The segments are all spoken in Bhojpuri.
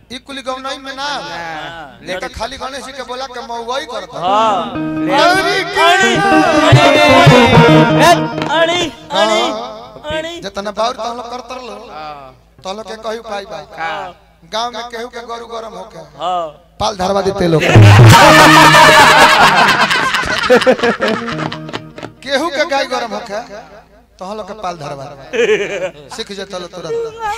ई कुली गौनई में ना लेके खाली गणेश जी के बोला के मौगई करता हाँ अरे अड़ी अड़ी अड़ी अड़ी जितना बाउर तो हम लोग करतर लो तो लोग के कही पाई बा गांव में केहू के गरु गरम होके हाँ पाल धरवा देते लोग केहू के गाय गरम होके तो हम लोग के पाल धरवा सीख जे चलो तुरंत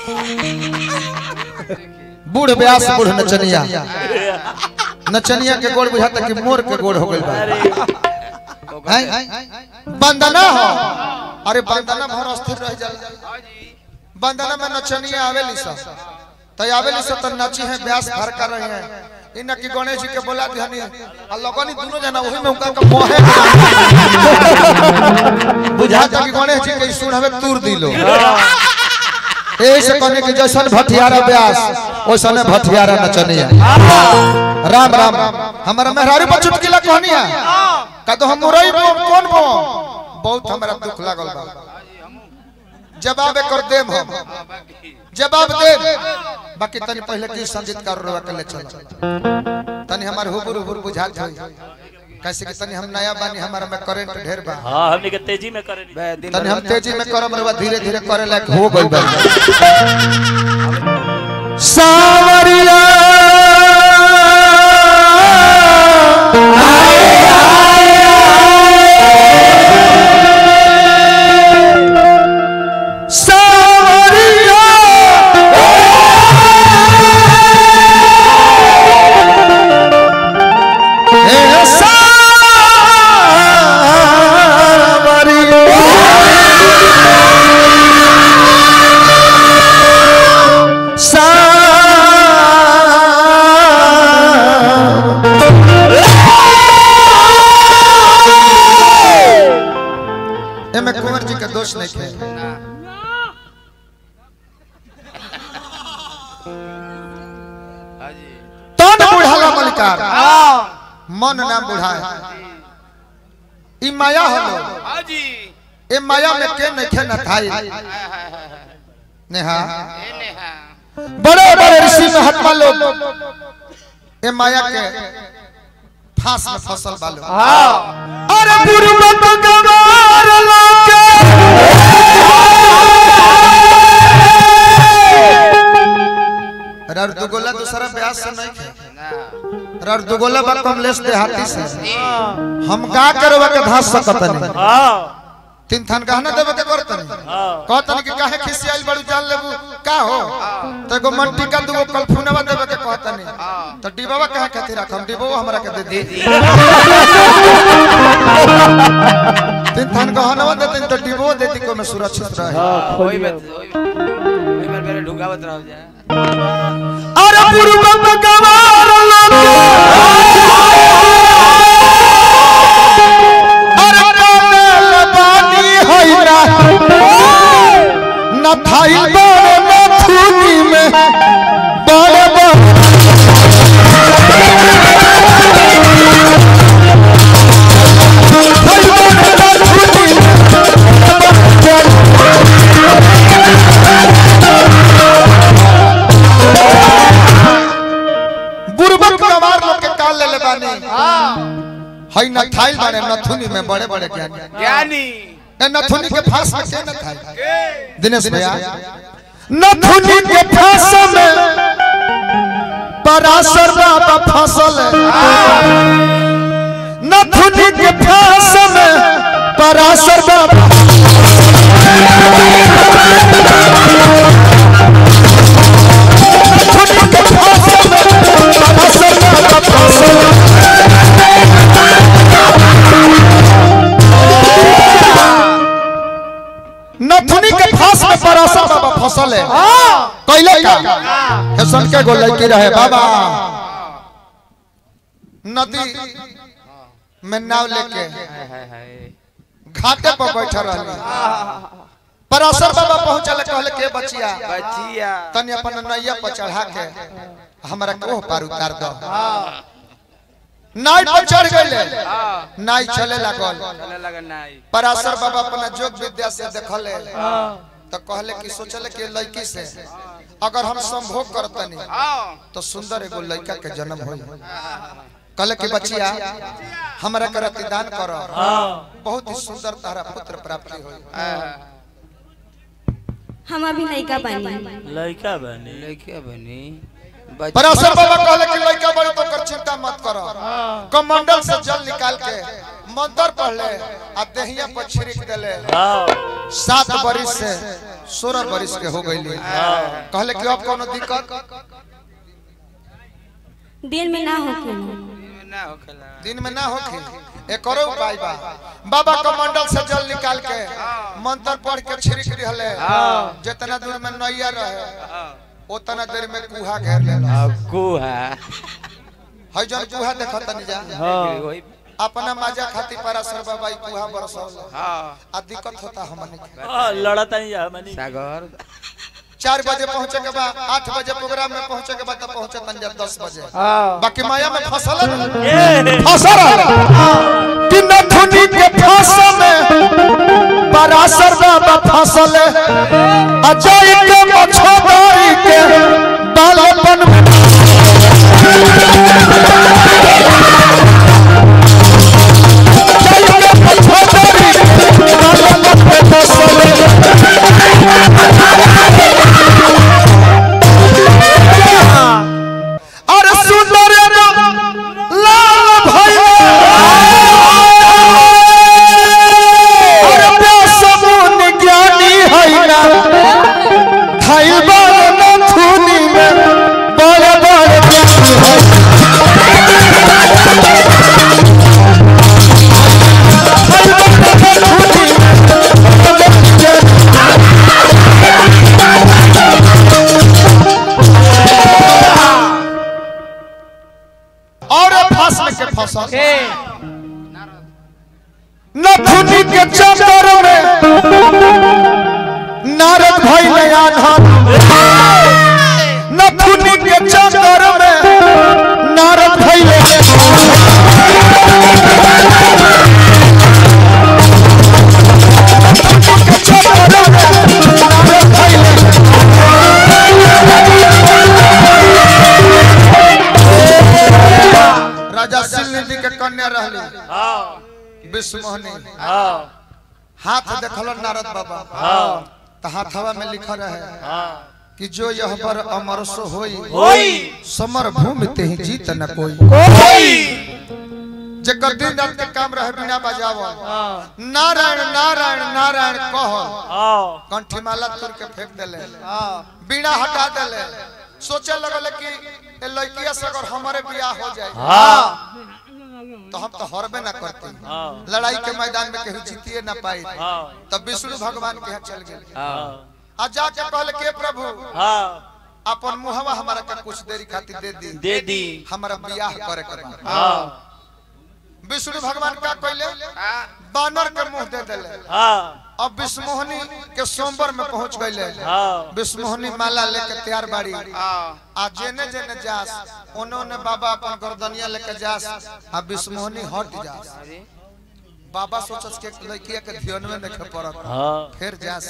बूढ़ ब्यास बूढ़ नचनिया नचनिया के गोड़ बुझाता कि मोर के गोड़ हो गइल बा हैं? बंदना हो अरे बंदना भर अस्थिर रह जाला बंदना में नचनिया आवेली सब तो आवेली सब तो नची है ब्यास भर कर रहे हैं इना की गणेश जी के बोला दिहनी आ लगनी दोनों जना वही में उनका के मोहे बुझाता कि गणेश जी के सुन हमें तूर दिलो ऐसे कहने की जैसन भटियारा ब्यास वैसने भटियारा नचनिया राम राम हमारा मेहरारू पर चुटकिला कहनिया का तो हम मुरई बम कौन बम बहुत हमरा दुख लागल बा जवाब कर देम हम जवाब दे बाकी तनी पहले की संजीत कर रवा के ले चल तनी हमार हुबुर हुबुर बुझात होई कैसे कि तनी हम नया बानी हमारा में करंट ढेर बा हाँ हमने के तेजी में करे तनी हम तेजी में करम रवा धीरे धीरे करे लायक हो गइल बा सावरिया सावरिया ए एमे कुंवर जी के दोष नहीं थे तन बुढ़ाला मलिकार मन नाम बुढ़ा ई माया हलो ए माया में के नहीं थे न थाई नेहा बड़े बड़े ऋषि महात्मा लोग ए माया के फांस में फसल बालो अरे गुरुमत गवार लाके रर दुगोला दूसरा ब्यास से नहीं थे रर दुगोला बा कमलेश देहाती से हम का करवा के धास सकत नहीं हाँ तीन थान गहना देवे के करत नहीं हाँ कहतन कि काहे खिसियाइल बड़ू जान लेबू का हो तो एगो मंटी का दूगो कलफुनवा देवे के कहतन तो डिबावा काहे खातिर रखम डिबो हमरा के दे दी तीन थान गहनवा देते तो डिबो देती को में सुरक्षित रहे हाँ ओई में ओई ओई में मेरे ढुकावत रहो जा अरे पूर्व गवार अरे कामेल बानी होइना न थाई बड़े नथुनी में बड़े बड़े थाई बड़े नथुनी में बुरबक गवार लोग के काल ले ले बानी हई न थाई बारे नथुनी में बड़े बड़े ज्ञानी ज्ञानी ए नथुनी के फांस में के न थाई दिनेश भैया नथुनी के फांस में पराशर बाबा फसल नथुनी के फांस में पराशर बाबा नथुनी के फांस में पराशर बाबा फसल नथुनी के फांस में पराशर बाबा फसल है कैले का हेसन के गो लड़की रहे बाबा नदी में नाव लेके हाय हाय हाय घाटे पर बैठा रहली पराशर बाबा पहुंचल कहले के बचिया बचिया तनी अपन नैया पर चढ़ा के हमरा कोह पार उतार दो नाई पर चढ़ गइले हां नाई चले लागल चले लगा नाई पराशर बाबा अपना जोग विद्या से देखले तो कहले कि सोचले कि लड़की से अगर हम संभोग करतनी हाँ तो सुंदर एगो लड़का के जन्म होई कल के बचिया हमरा के रतिदान कर बहुत ही सुंदर तारा पुत्र प्राप्ति होई हम अभी लड़का बनी लड़का बने लड़के बनी पराशर बाबा कहले कि लड़का बड़े तो कर चिंता मत करो कमंडल से जल निकाल के मंत्र पढ़ ले आ देहिया पर छिड़क देले हाँ सात बरिस से सोलह बरिस के हो गई कहले कि अब कोनो दिक्कत दिन में ना होके ना होखेला दिन में ना होखे एक और उपाय बा बाबा कमंडल से जल निकाल के मंत्र पढ़ के छिड़क दिहले जितना दूर में नैया रहे हाँ उतना देर में कुहा घेर लेला कुहा है जन कुहा देखत नहीं जा वही अपना माजा खाती पराशर बाबा ई कुहा बरसौल हाँ आ दिक्कत होता हमने के हाँ, लड़ता नहीं जा मनी सागर चार बजे पहुंचे के बाद आठ बजे प्रोग्राम में पहुंचे के बाद तब पहुंचे तन जब दस बजे हाँ बाकी माया में फसल ये फसल कि नथुनी के फसल में पराशर बाबा फसल अजय के मछोदारी के बालपन में अजय के मछोदारी के बालपन में फसल अरे सुंदर लाल भैया अरे बेसमुन ज्ञानी है ना थैबल नथुनी में बड़ बड़ ज्ञानी है थैबल नथुनी में बड़ बड़ ज्ञानी और फसल के फसल नथुनी के चक्कर में नारद भाई ने आधार नथुनी के चक्कर में नारद भाई ने नथुनी के चक्कर में नारद भाई ने राजा सिलनिधि के कन्या रहली हाँ विश्वमोहनी हाँ हाथ देखल नारद बाबा हाँ तो हाथवा में लिखल रहे हाँ कि जो यह पर अमर सो होई होई समर भूमि ते ही जीत न कोई होई जेकर दिन रात के काम रहे बिना बजावल नारायण नारायण नारायण कह हाँ कंठी माला तुर के फेंक देले बीड़ा हटा देले सोचे लगल कि ए लड़किया से अगर हमारे बियाह हो जाए हाँ तो हम तो हरबे ना करते हाँ लड़ाई के मैदान में केहू जीतिए ना पाई हाँ तब विष्णु भगवान के यहाँ चल गए हाँ आ जाके कहले के प्रभु हाँ अपन मुहवा हमारा के कुछ देरी खातिर दे दी दे दी हमारा बियाह करे के बा। हाँ विष्णु भगवान का कहले बानर के मुंह दे देले हाँ अब विष्णुमोहनी के सोमवार में पहुंच गईले हाँ विष्णुमोहनी माला लेके तैयार बाड़ी हाँ आ जेने जेने जास उन्होंने बाबा अपन गर्दनिया लेके जास आ विष्णुमोहनी हट जास अरे बाबा सोचस के लड़किया के ध्यान में देखे पड़त हाँ फिर जास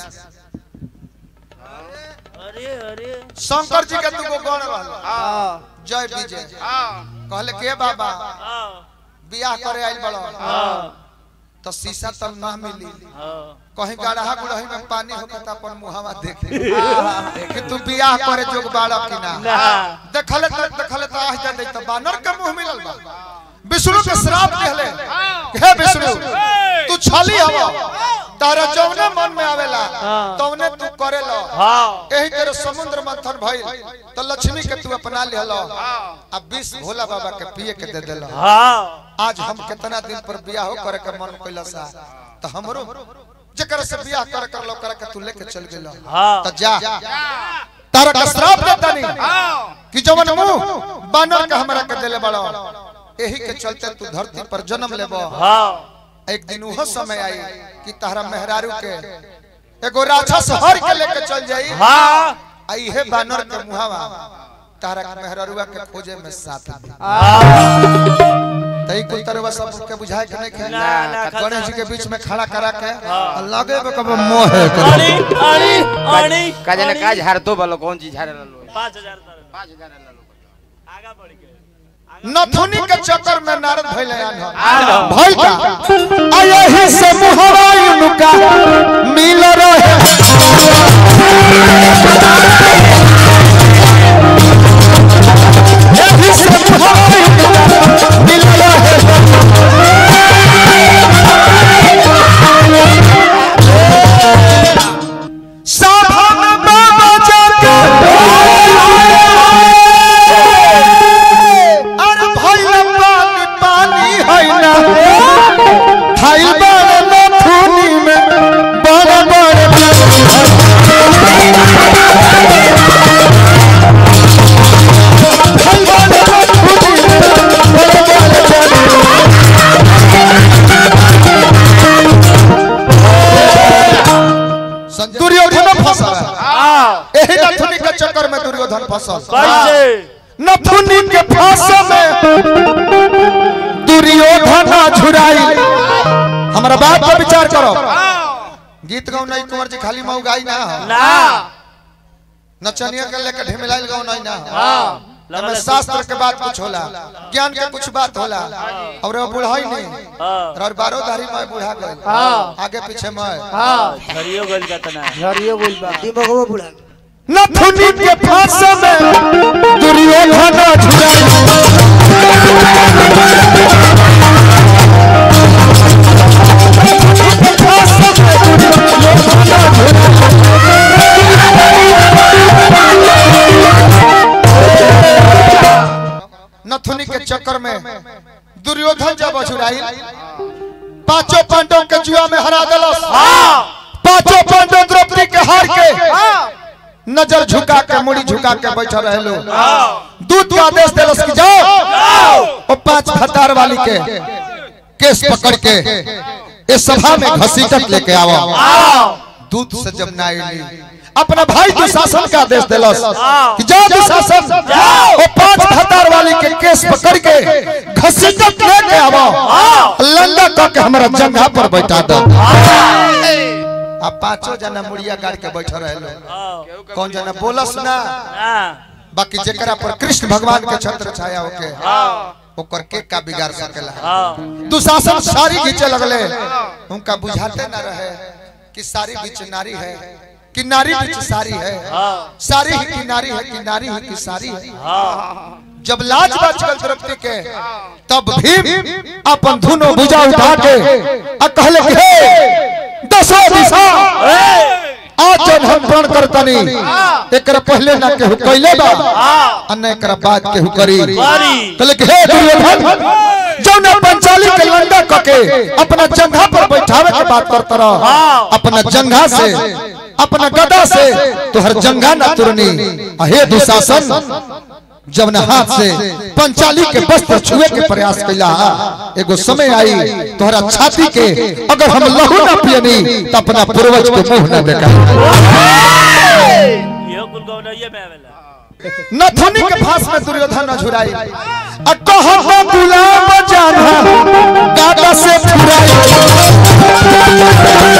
अरे अरे शंकर जी के दुगो गण रहल हाँ जय विजय हाँ कहले के बाबा हाँ बियाह करे आइल बड़ो हाँ तो शीशा तब ना मिली हाँ कहीं गढ़ा गुड़ही में पानी होकर तो अपन मुहावा देख ले कि तू बियाह करे जोग बाड़ा कि ना ना देखले तो देखले तो आह जा तो बानर के मुंह मिलल बा विष्णु के श्राप दिहले हे विष्णु तू छली हवा तारा जौने मन में आवेला तौने तू करेला हाँ एही तेरे समुद्र मंथन भइल तो लक्ष्मी के तू अपना लिहलो आ विष भोला बाबा के पिए के दे देला हाँ आज हम कितना दिन पर बियाह करे के मन कैला सा तो हमरो जकर से बियाह कर कर लो कर के तू लेके चल गेलो हाँ तो जा तारा का श्राप देता नहीं कि जवन मुंह बानर के हमरा के देले बड़ो एही के चलते तू धरती पर जन्म लेबो हाँ एक दिन उहो समय आई कि तारा मेहरारू के एगो राक्षस हर के लेके चल जाई हाँ आई है बानर के मुहावा तारा के मेहरारुआ के खोजे में साथ दी हाँ त तई कुल तरह सब के बुझाए के नहीं ना, ना, खे गणेश जी के बीच में खड़ा करा के हाँ। लगे बे कब मोह है अड़ी अड़ी अड़ी का जाने का झाड़ तो बोलो कौन चीज झाड़ लो पाँच हजार तारे। पाँच हजार ला लो आगा बढ़ के नथुनी के चक्कर में नारद भइले आन आलो। भइल का आयही से मुहरा उनका मिल रहे एही से मुहरा उनका मिल रहे साधन बाबा जाके अरे भइल पानी पानी है ना खाइल बड़ नथुनी में बड़ बड़ खाइल बड़ नथुनी में बड़ बड़ दुर्योधन फंसा एही नथुनी के चक्कर में दुर्योधन फंसा कैसे नथुनी के फांस में दुर्योधन झुराई हमारा बात पर विचार करो गीत गाओ नहीं कुंवर जी खाली मऊ गाई ना हो। ना नचनिया के लेकर ढेमिलाइल गाओ नहीं ना हो। हाँ एमे शास्त्र के बात कुछ होला ज्ञान के कुछ बात होला और वो बुढ़ाई नहीं हाँ और बारो धारी मैं बुढ़ा गए आगे पीछे मैं झरियो गल का तना झरियो बोल बा दिमागो बुढ़ा नथुनी के फांस में दुर्योधन झुराई नथुनी के चक्कर में दुर्योधन जब अछुराई पांचों पांडवों के जुआ में हरा दिलस पांचों पांडव द्रौपदी के हार के नजर झुका के मुड़ी झुका के बैठा रहे लो दूत का आदेश दिलस कि जाओ वो पांच फतार वाली के केस पकड़ के इस सभा में घसीटत लेके आओ दूत से जब ना आईली अपना भाई दुशासन का आदेश दिलस कि जाओ दुशासन वो पांच फतार वाली के केस पकड़ के घसीटत लेके आओ लंगा कह के हमारा जंघा पर बैठा दो अब पांचों जना मुड़िया गाड़ के बैठे रहे लो कौन जना बोलस ना बाकी जेकरा पर कृष्ण भगवान के छत्र छाया होके ओकर के का बिगाड़ सकेला दुशासन सारी घींचे लगले उनका बुझाते ना रहे कि सारी बीच नारी है कि नारी बीच सारी है सारी ही की नारी है कि नारी ही की सारी है जब लाज बाज गल द्रौपदी के तब भीम अपन धुनो बुझा उठा के आ कहले कि हे दसो दिशा आज जब हम प्रण करतनी एकरा पहले ना केहू कइले बा आ न एकरा बाद केहू करी कहले कि हे दुर्योधन जौन पंचाली के लंगा कके अपना जंघा पर बैठावे के बात करत रह अपना जंघा से अपना गदा से तोहर जंघा ना तुरनी आ हे दुशासन जब न हाथ से पंचाली के वस्त्र छुए के प्रयास कैला एगो समय आई तोहरा छाती के अगर हम लहू ना पियनी तो अपना पूर्वज के मुंह ना देखा यो कुल गौनइये में आवेला नथुनी के फांस में दुर्योधन न झुराई आ कहब गुलाब जाना गागा से फुराई